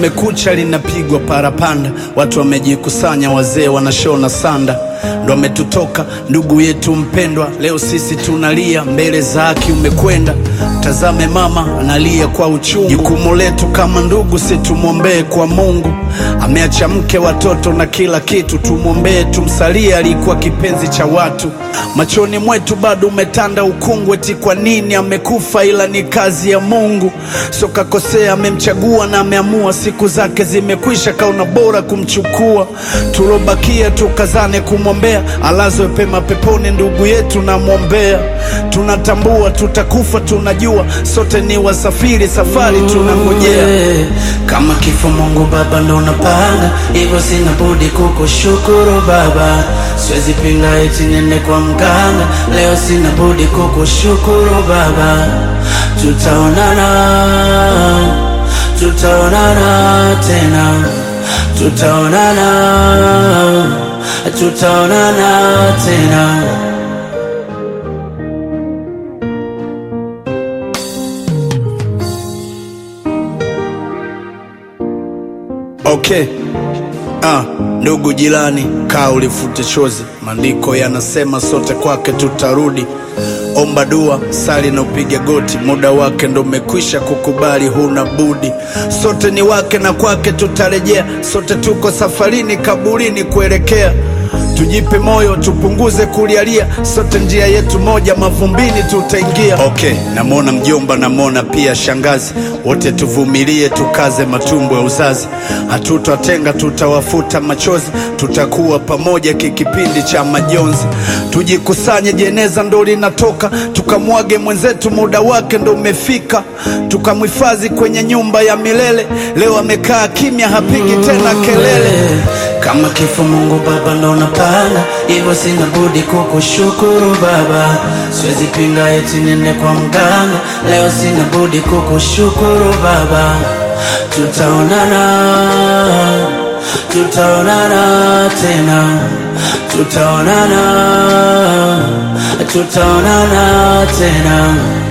kumekucha linapigwa parapanda, watu wamejikusanya, wazee wanashona sanda, ndo ametutoka ndugu yetu mpendwa. Leo sisi tunalia mbele za haki, umekwenda tazame mama analia kwa uchungu. Jukumu letu kama ndugu, si tumwombee kwa Mungu. Ameacha mke, watoto na kila kitu, tumwombee, tumsalie. Alikuwa kipenzi cha watu, machoni mwetu bado umetanda ukungu. Eti kwa nini amekufa? Ila ni kazi ya Mungu, sio kakosea. Amemchagua na ameamua, siku zake zimekwisha, kaona bora kumchukua. Tulobakia tukazane kumwombea, alazwe pema peponi, ndugu yetu namwombea. Tunatambua tutakufa, tunajua sote ni wasafiri, safari tunangojea. Kama kifo Mungu Baba ndo unapanga, hivyo sina budi kukushukuru Baba. Siwezi pinga eti nende kwa mganga, leo sina budi kukushukuru Baba. Tutaonana, tutaonana tena, tutaonana, tutaonana tena. Okay. Ah, ndugu jirani, kaa ulifute chozi. Maandiko yanasema sote kwake tutarudi. Omba dua, sali na upige goti, muda wake ndo umekwisha kukubali, huna budi. Sote ni wake na kwake tutarejea, sote tuko safarini kaburini kuelekea. Tujipe moyo, tupunguze kulialia, sote njia yetu moja, mavumbini tutaingia. Okay, namwona mjomba, namwona pia shangazi, wote tuvumilie, tukaze matumbo ya uzazi. Hatutatenga, tutawafuta machozi, tutakuwa pamoja kikipindi cha majonzi. Tujikusanye, jeneza ndo linatoka, tukamwage mwenzetu, muda wake ndo umefika, tukamhifadhi kwenye nyumba ya milele. Leo amekaa kimya, hapigi tena kelele. Kama kifo Mungu Baba ndo unapanga, hivyo sina budi kukushukuru Baba. Siwezi pinga eti nende kwa mganga, leo sina budi kukushukuru Baba. Tutaonana, tutaonana tena, tutaonana, tutaonana tena.